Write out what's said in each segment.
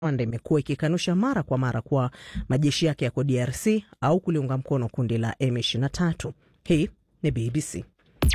Rwanda imekuwa ikikanusha mara kwa mara kuwa majeshi yake yako DRC au kuliunga mkono kundi la M23. Hii ni BBC.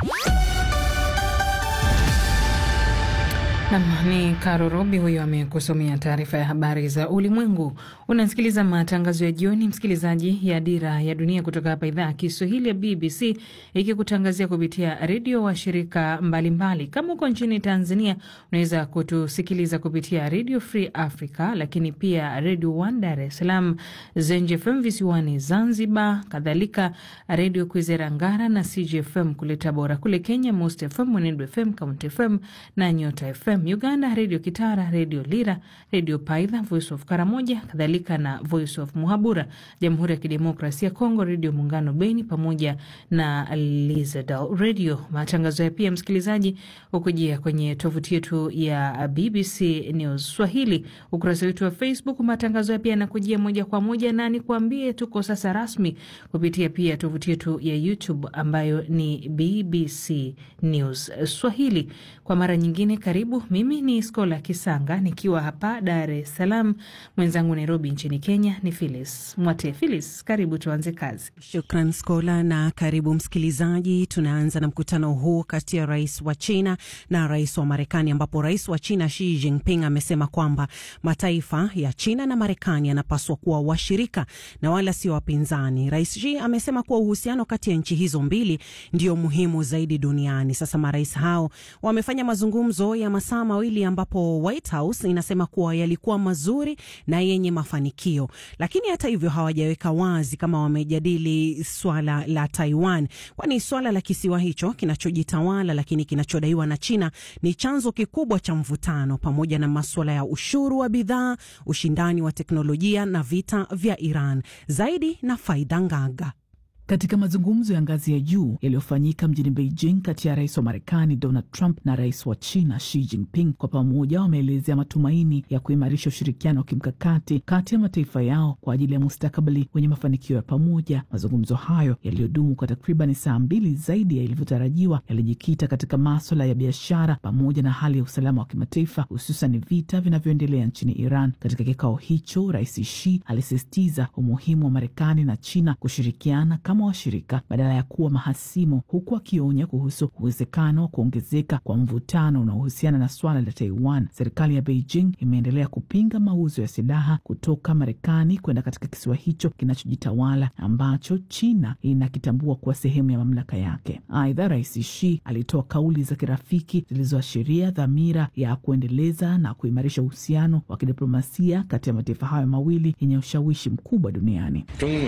Nam ni Karo Robi huyo amekusomea taarifa ya habari za ulimwengu. Unasikiliza matangazo ya jioni, msikilizaji, ya Dira ya Dunia kutoka hapa idhaa ya Kiswahili ya BBC ikikutangazia kupitia redio wa shirika mbalimbali. Kama uko nchini Tanzania, unaweza kutusikiliza kupitia Radio Free Africa, lakini pia Radio One Dar es Salaam, Zenj FM visiwani Zanzibar, kadhalika Redio Kwizera Ngara na CGFM kule Tabora. Kule Kenya, Most FM, Mwenedu FM, Kaunti FM na Nyota FM. Uganda, Redio Kitara, Redio Lira, Redio Paidha, Voice of Karamoja, kadhalika na Voice of Muhabura. Jamhuri ya Kidemokrasia ya Kongo, Redio Muungano Beni pamoja na Lizadal Radio. Matangazo ya pia msikilizaji hukujia kwenye tovuti yetu ya BBC News Swahili, ukurasa wetu wa Facebook. Matangazo ya pia yanakujia moja kwa moja, na nikuambie tuko sasa rasmi kupitia pia tovuti yetu ya YouTube ambayo ni BBC News Swahili. Kwa mara nyingine, karibu. Mimi ni Skola Kisanga nikiwa hapa Dar es Salaam, mwenzangu Nairobi nchini Kenya ni Philis Mwate. Philis, karibu tuanze kazi. Shukran Skola na karibu msikilizaji. Tunaanza na mkutano huu kati ya rais wa China na rais wa Marekani, ambapo rais wa China Xi Jinping amesema kwamba mataifa ya China na Marekani yanapaswa kuwa washirika na wala sio wapinzani. Rais Xi amesema kuwa uhusiano kati ya nchi hizo mbili ndio muhimu zaidi duniani. Sasa marais hao wamefanya mazungumzo ya masaa mawili ambapo White House inasema kuwa yalikuwa mazuri na yenye mafanikio, lakini hata hivyo hawajaweka wazi kama wamejadili swala la Taiwan, kwani swala la kisiwa hicho kinachojitawala lakini kinachodaiwa na China ni chanzo kikubwa cha mvutano, pamoja na maswala ya ushuru wa bidhaa, ushindani wa teknolojia na vita vya Iran. Zaidi na Faida Ngaga. Katika mazungumzo ya ngazi ya juu yaliyofanyika mjini Beijing kati ya rais wa Marekani Donald Trump na rais wa China Xi Jinping, kwa pamoja wameelezea matumaini ya kuimarisha ushirikiano wa kimkakati kati ya mataifa yao kwa ajili ya mustakabali wenye mafanikio ya pamoja. Mazungumzo hayo yaliyodumu kwa takriban saa mbili zaidi ya ilivyotarajiwa yalijikita katika maswala ya biashara pamoja na hali ya usalama wa kimataifa, hususan vita vinavyoendelea nchini Iran. Katika kikao hicho, rais Xi alisisitiza umuhimu wa Marekani na China kushirikiana washirika badala ya kuwa mahasimu, huku akionya kuhusu uwezekano wa kuongezeka kwa mvutano unaohusiana na swala la Taiwan. Serikali ya Beijing imeendelea kupinga mauzo ya silaha kutoka Marekani kwenda katika kisiwa hicho kinachojitawala ambacho China inakitambua kuwa sehemu ya mamlaka yake. Aidha, rais Xi alitoa kauli za kirafiki zilizoashiria dhamira ya kuendeleza na kuimarisha uhusiano wa kidiplomasia kati ya mataifa hayo mawili yenye ushawishi mkubwa duniani.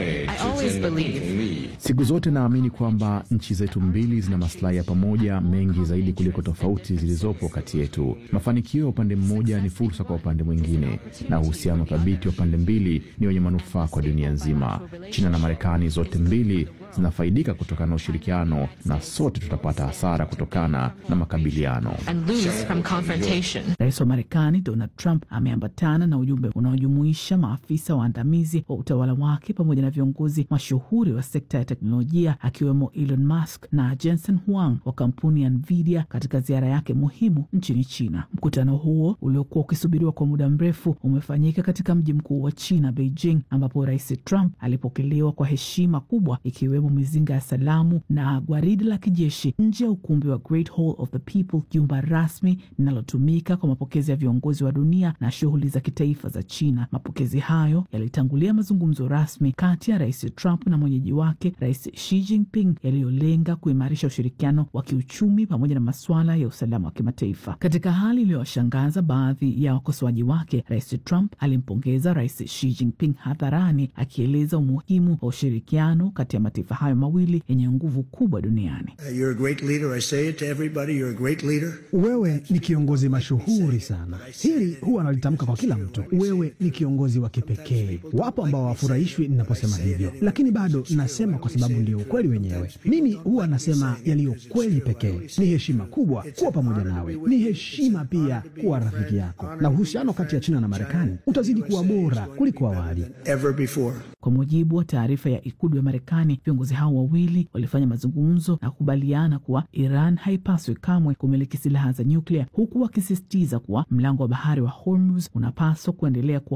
Siku zote naamini kwamba nchi zetu mbili zina maslahi ya pamoja mengi zaidi kuliko tofauti zilizopo kati yetu. Mafanikio ya upande mmoja ni fursa kwa upande mwingine, na uhusiano thabiti wa pande mbili ni wenye manufaa kwa dunia nzima. China na Marekani zote mbili zinafaidika kutokana na ushirikiano, na sote tutapata hasara kutokana na makabiliano. Rais wa Marekani Donald Trump ameambatana na ujumbe unaojumuisha maafisa waandamizi wa utawala wake pamoja na viongozi mashuhuri wa sekta ya teknolojia akiwemo Elon Musk na Jensen Huang wa kampuni ya Nvidia katika ziara yake muhimu nchini China. Mkutano huo uliokuwa ukisubiriwa kwa muda mrefu umefanyika katika mji mkuu wa China, Beijing, ambapo Rais Trump alipokelewa kwa heshima kubwa ikiwemo mizinga ya salamu na gwaridi la kijeshi nje ya ukumbi wa Great Hall of the People, jumba rasmi linalotumika kwa mapokezi ya viongozi wa dunia na shughuli za kitaifa za China. Mapokezi hayo yalitangulia mazungumzo rasmi kati ya Rais Trump na mwenyeji wake Rais Xi Jinping yaliyolenga kuimarisha ushirikiano wa kiuchumi pamoja na masuala ya usalama wa kimataifa. Katika hali iliyowashangaza baadhi ya wakosoaji wake, Rais Trump alimpongeza Rais Xi Jinping hadharani, akieleza umuhimu wa ushirikiano kati ya mataifa hayo mawili yenye nguvu kubwa duniani. Wewe ni kiongozi mashuhuri sana, hili huwa analitamka kwa kila mtu. Wewe ni kiongozi wa kipekee. Wapo ambao hawafurahishwi ninaposema hivyo, lakini bado nasema kwa sababu ndio ukweli wenyewe. Mimi huwa nasema yaliyo kweli pekee. Ni heshima kubwa kuwa pamoja nawe, ni heshima pia kuwa rafiki yako, na uhusiano kati ya China na Marekani utazidi kuwa bora kuliko awali. Kwa mujibu wa taarifa ya ikulu ya Marekani, viongozi hao wawili walifanya mazungumzo na kukubaliana kuwa Iran haipaswi kamwe kumiliki silaha za nyuklia, huku wakisisitiza kuwa mlango wa bahari wa Hormuz unapaswa kuendelea kuwa